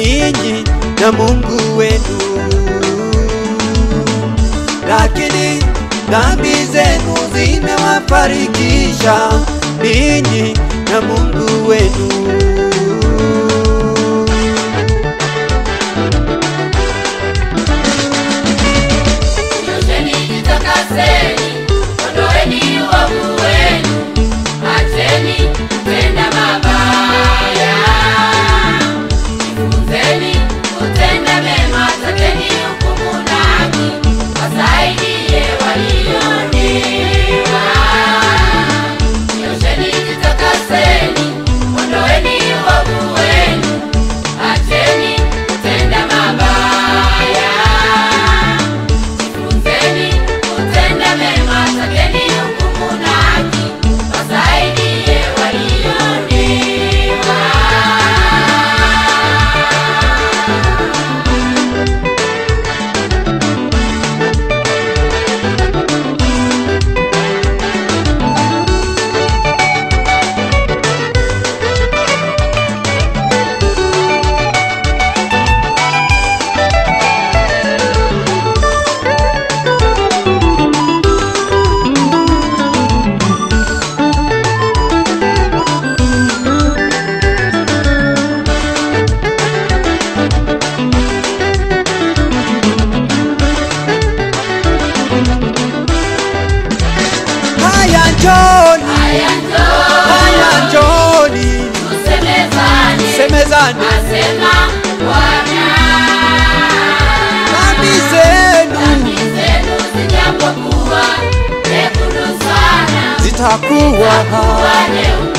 ninyi na Mungu wenu, lakini dhambi zenu zimewafarikisha ninyi na Mungu wenu. Nyosheni jitakaseni, ondoeni uovu wenu, acheni kutenda mabaya. Jifunzeni kutenda mema, takeni hukumu na haki, wasaidie walioonewa. Nyosheni jitakaseni, ondoeni uovu wenu, acheni kutenda mabaya. Jifunzeni kutenda mema, takeni hukumu na haki, wasaidie walioonewa. Haya njoni, Haya njoo, haya njoni, tusemezane, semezane asema Bwana. dhambi zenu Dhambi zenu zijapokuwa nyekundu sana, zitakuwa kuwa nyeupe